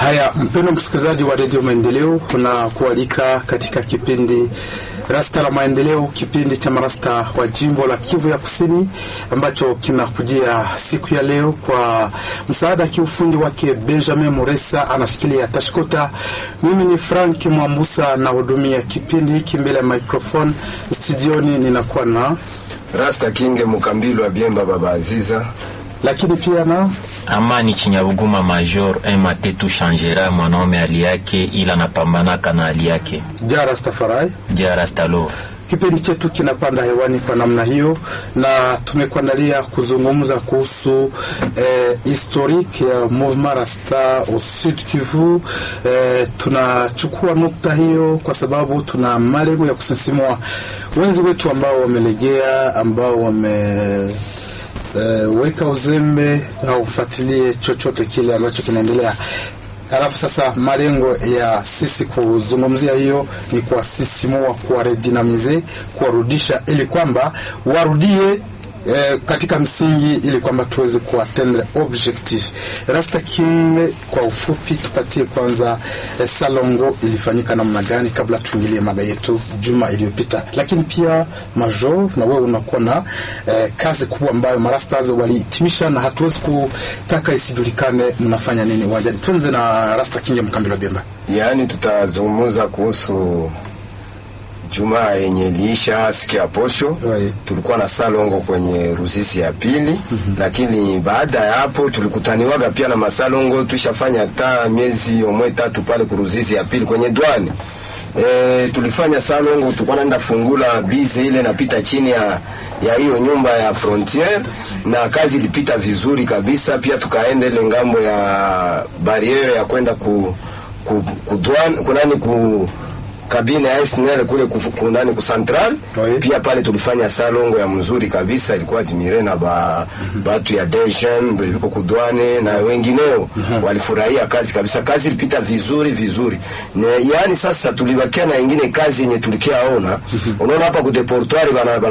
Haya, mpendo msikilizaji wa redio Maendeleo, tunakualika katika kipindi Rasta la Maendeleo, kipindi cha marasta wa jimbo la Kivu ya Kusini ambacho kinakujia siku ya leo kwa msaada kiufundi wake Benjamin Muresa, anashikilia tashkota. Mimi ni Frank Mwambusa nahudumia kipindi hiki mbele ya microphone studioni, ninakuwa na Rasta Kinge Mukambilwa Biemba Baba Aziza lakini pia na Amani Chinyabuguma Major Matetu Shangera, mwanaume hali yake ila napambanaka na hali yake. Jara Stafarai. Jara Stalov. Kipindi chetu kinapanda hewani kwa namna hiyo, na tumekuandalia kuzungumza kuhusu eh, historique ya Mouvement Rasta au Sud Kivu. Eh, tunachukua nukta hiyo kwa sababu tuna malengo ya kusisimua wenzi wetu ambao wamelegea, ambao wame Uh, weka uzembe au ufuatilie chochote kile ambacho kinaendelea. Halafu sasa malengo ya sisi kuzungumzia hiyo ni kuwasisimua, kuwaredinamize, kuwarudisha ili kwamba warudie eh, katika msingi ili kwamba tuweze kuatendre objectif. Rasta King, kwa ufupi, tupatie kwanza eh, salongo ilifanyika namna gani kabla tuingilie mada yetu juma iliyopita, lakini pia Major, na wewe unakuwa na eh, kazi kubwa ambayo marastas walihitimisha na hatuwezi kutaka isijulikane mnafanya nini uwanjani. Tuanze na Rasta King ya Mkambilo Bemba. yaani, tutazungumza kuhusu Jumaa yenye liisha siku ya posho. Right. Tulikuwa na salongo kwenye Ruzizi ya pili lakini baada ya hapo tulikutaniwaga pia na masalongo, tushafanya hata miezi omwe tatu pale ku Ruzizi ya pili kwenye dwani e, tulifanya salongo, tulikuwa naenda fungula bize ile napita chini ya ya hiyo nyumba ya frontiere, na kazi ilipita vizuri kabisa. Pia tukaenda ile ngambo ya bariere ya kwenda ku, ku, ku douane kunani ku kabine ya SNL kule kufu- kunani ku central Oui. pia pale tulifanya salongo ya mzuri kabisa, ilikuwa admire na ba batu ya DGM beliko kudwane na wengineo walifurahia kazi kabisa. Kazi ilipita vizuri vizuri, ne, yani sasa tulibakia na ingine kazi yenye tulikiaona. Unaona hapa ku deportoire bana